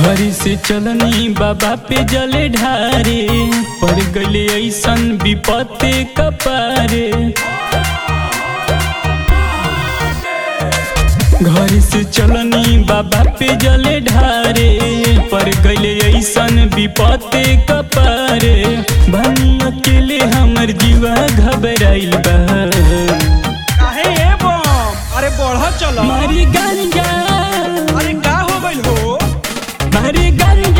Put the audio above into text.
घरी से चलनी बाबा पे जले ढारे पड़ गले ऐसन विपत्ति कपारे घर से चलनी बाबा पे जले ढारे पड़ गले ऐसन विपत्ति कपारे भनी अकेले हमर जीवा घबराइल बा काहे ए बम अरे बढ़ चल मारी गंगा अरे का हो गइल हो मारी गंगा